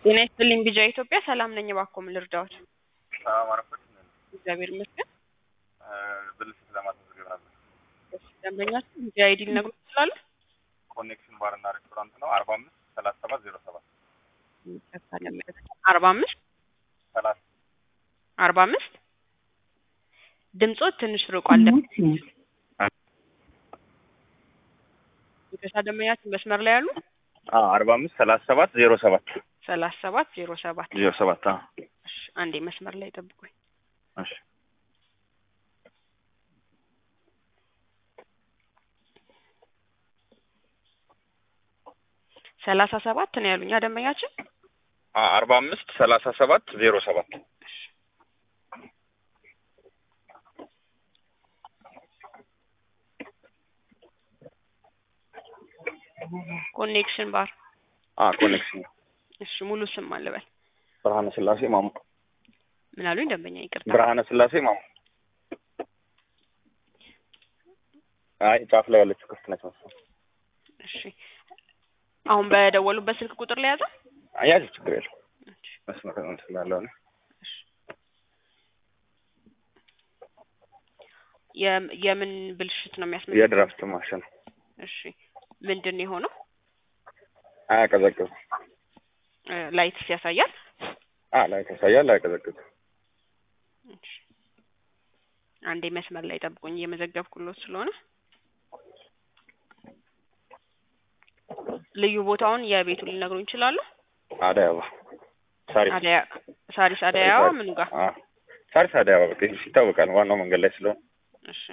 ጤና ይስጥልኝ ቢጃ ኢትዮጵያ ሰላም ነኝ። እባክዎ ምን ልርዳዎት? ሰላም አረፈች። እግዚአብሔር ይመስገን። ብልሽት ለማስመዝገብ ነበር። እሺ፣ ደንበኛችን ቢጃ አይዲ ሊነግሩ ይችላሉ? ኮኔክሽን ባር እና ሬስቶራንት ነው። አርባ አምስት ሰላሳ ሰባት ዜሮ ሰባት አርባ አምስት ሰላሳ አርባ አምስት ድምጾት ትንሽ ርቋል። ይቅርታ ደንበኛችን መስመር ላይ ያሉ አርባ አምስት ሰላሳ ሰባት ዜሮ ሰባት ሰላሳ ሰባት ዜሮ ሰባት ዜሮ ሰባት እሺ፣ አንዴ መስመር ላይ ጠብቁኝ። እሺ ሰላሳ ሰባት ነው ያሉኛ ደንበኛችን አርባ አምስት ሰላሳ ሰባት ዜሮ ሰባት ኮኔክሽን ባር ኮኔክሽን እሺ፣ ሙሉ ስም አልበል ብርሃነ ስላሴ ማሙ ምን አሉኝ ደንበኛ? ይቅርታ ብርሃነ ስላሴ ማሙ። አይ ጫፍ ላይ ያለችው ክፍት ነች መሰለኝ። እሺ፣ አሁን በደወሉበት ስልክ ቁጥር ላይ ያዘ አያጅ ችግር የለው መስመር ነው ስላለው ነው። የም- የምን ብልሽት ነው የሚያስመ የድራፍት ማሽን እሺ፣ ምንድን ነው የሆነው? አያቀዘቅዝም። እ፣ ላይትስ ያሳያል? አ ላይ ያሳያል፣ አያቀዘቅዝም። እሺ፣ አንዴ መስመር ላይ ጠብቁኝ እየመዘገብኩሎት ስለሆነ ልዩ ቦታውን የቤቱን ሊነግሩኝ ይችላሉ? አደይ አበባ ሳሪስ አደያ ሳሪስ አደይ አበባ ምኑ ጋር? አ ሳሪስ አደይ አበባ በቃ ይታወቃል። ዋናው መንገድ ላይ ስለሆነ እሺ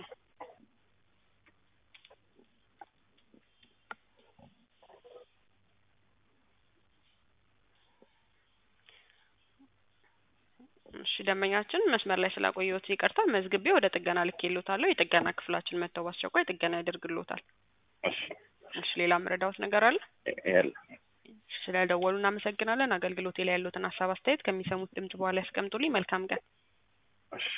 እሺ ደንበኛችን መስመር ላይ ስላቆየሁት ይቅርታ። መዝግቤ ወደ ጥገና ልኬልዎታለሁ። የጥገና ክፍላችን መጥተው በአስቸኳይ ጥገና ያደርግልዎታል። እሺ እሺ ሌላ መረዳዎት ነገር አለ? ያለ ስለደወሉ እናመሰግናለን። አገልግሎቴ ላይ ያሉትን ሀሳብ አስተያየት ከሚሰሙት ድምጽ በኋላ ያስቀምጡልኝ። መልካም ቀን። እሺ